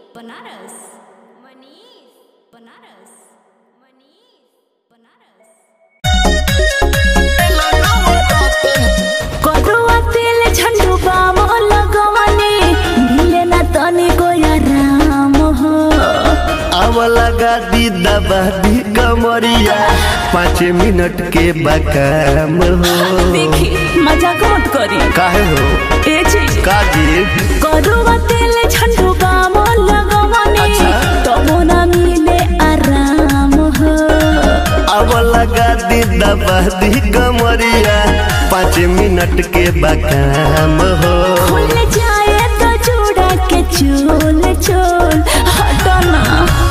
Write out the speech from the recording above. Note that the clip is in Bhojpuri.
बनारस मनीष बनारस मनीष बनारस करुआ तेल झंडू बाम लगवनी मिले ना तनी गोया राम हो अब लगा दी दबा दी कमरिया पाँच मिनट के बकाम हो देखी मजाक मत करी काहे हो ए चीज काजी करुआ तेल झंडू बाम लगवनी अच्छा। तबो ना मिले आराम हो अब लगा दी दबा दी कमरिया पाँच मिनट के बकाम हो खुल जाए तो चूड़ा के चोल चोल हटना